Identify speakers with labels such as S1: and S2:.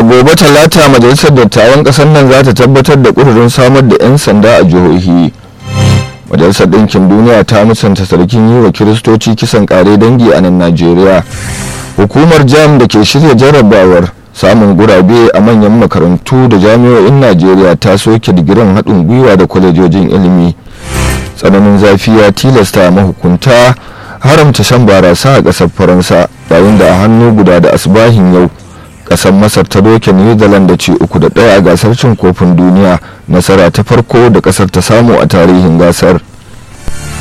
S1: a gobe talata majalisar dattawan kasar nan za ta tabbatar da ƙudurin samar da 'yan sanda a jihohi majalisar ɗinkin duniya ta musanta sarkin yi wa kiristoci kisan ƙare dangi a nan najeriya hukumar jam da ke shirya jarrabawar samun gurabe a manyan makarantu da jami'o'in najeriya ta soke digirin haɗin gwiwa da kwalejojin ilimi tsananin zafi ya tilasta mahukunta haramta shan barasa a ƙasar faransa yayin da a hannu guda da asibahin yau ƙasar masar ta doke new zealand da ci uku da ɗaya a gasar cin kofin duniya nasara ta farko da ƙasar ta samu a tarihin gasar